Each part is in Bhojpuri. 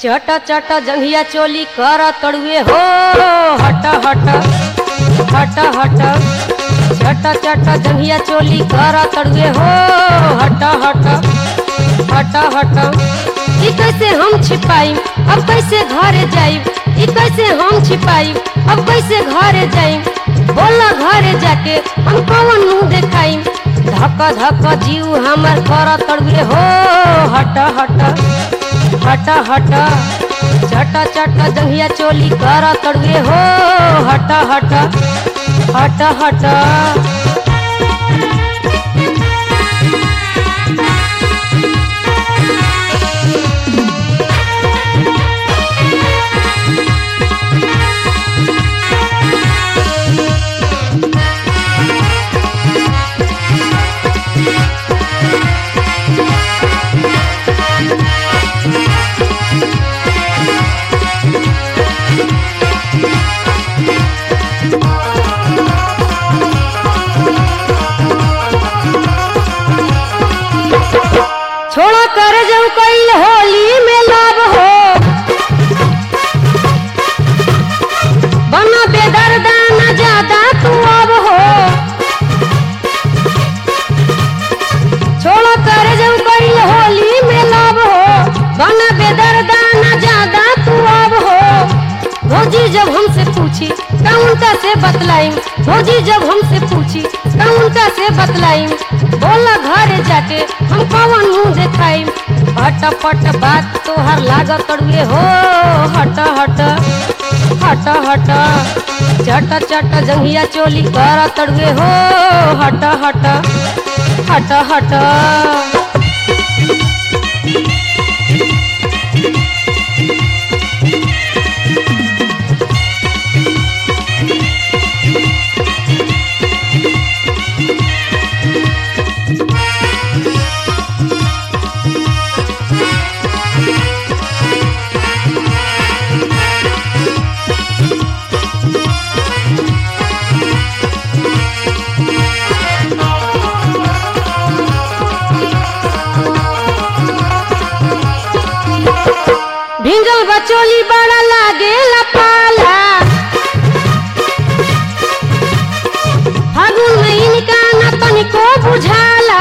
चट चट जंघिया चोली कर तड़ुए हो हट हट हट हट चट चट जंघिया चोली कर तड़ुए हो हट हट हट हट ई कैसे हम छिपाई अब कैसे घरे जाई ई कैसे हम छिपाई अब कैसे घरे जाई बोला घरे जाके हम कौन मुंह देखाई धक धक जीव हमर कर तड़ुए हो हट हट हट हट चट चट जंघिया चोली कर तड़ुए हो हट हट हट हट छोड़ा कर जाऊ कैल होली में लाभ हो बना बेदर्दा न ज्यादा तू अब हो छोड़ा कर जाऊ कैल होली में लाभ हो बना बेदर्दा न ज्यादा तू अब हो भौजी जब हमसे पूछी काउंटा से बतलाई भौजी जब हमसे पूछी काउंटा से बतलाई बोला घरे जाके हम कौन मुंह देखाई पट पट बात तोहर लागत तड़ुए हो हट हट हट हट चट चट जंघिया चोली कर तड़ुए हो हट हट हट हट भिंगल बचोली बड़ा लागे पाला फागुन महीनिका न तनिको बुझाला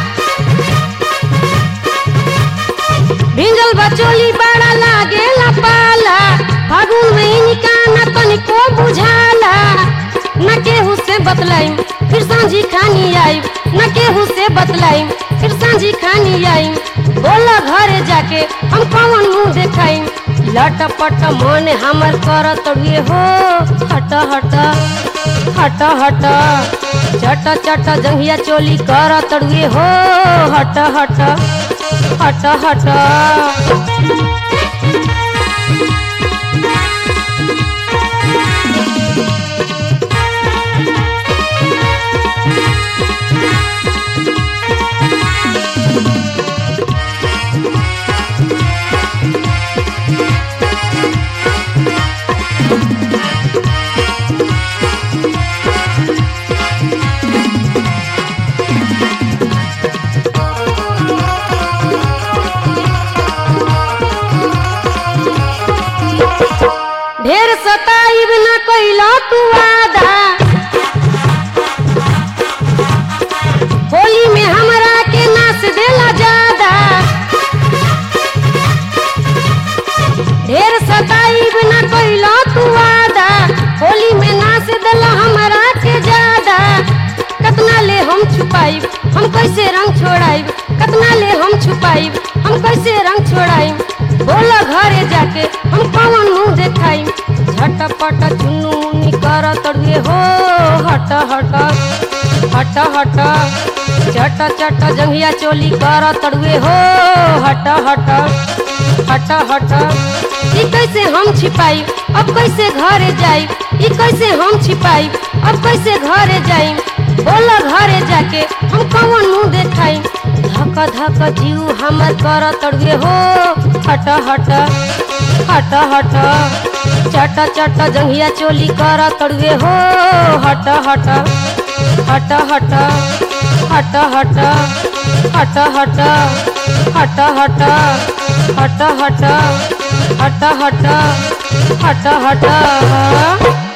भिंगल बचोली बड़ा लागे पाला फागुन महीनिका न तनिको बुझाला न केहू से बतलाई फिर सांझी खानी आई न केहू से बतलाई फिर सांझी खानी आई बोला घरे जाके हम कौन मुंह देखाई लटपट मन हमर कर तड़िए हो हट हट हट हट चट चट जंघिया चोली कर तड़िए हो हट हट हट हट ढेर सताइब न कैला तू वादा होली में हमरा के नाच देला ज्यादा ढेर सताइब न कैला तू वादा होली में नाच देला हमरा के ज्यादा कतना ले हम छुपाइब हम कैसे रंग छोड़ाइब कतना ले हम छुपाइब हम कैसे रंग छोड़ाइब बोला घरे जाके हम कौन मुंह देखाई झटपट चुन्नू मुन्नी कर तड़ुए हो हट हट हट हट चट चट जंघिया चोली कर तड़ुए हो हट हट हट हट ई कैसे हम छिपाई अब कैसे घरे जाई ई कैसे हम छिपाई अब कैसे घरे जाई बोला घरे जाके हम कौन मुंह देखाई धक धक जीव हमर कर तड़ुए हो हट हट हट हट चट चट जंघिया चोली कर तड़ुए हो हट हट हट हट हट हट हट हट हट हट हट हट हट हट हट हट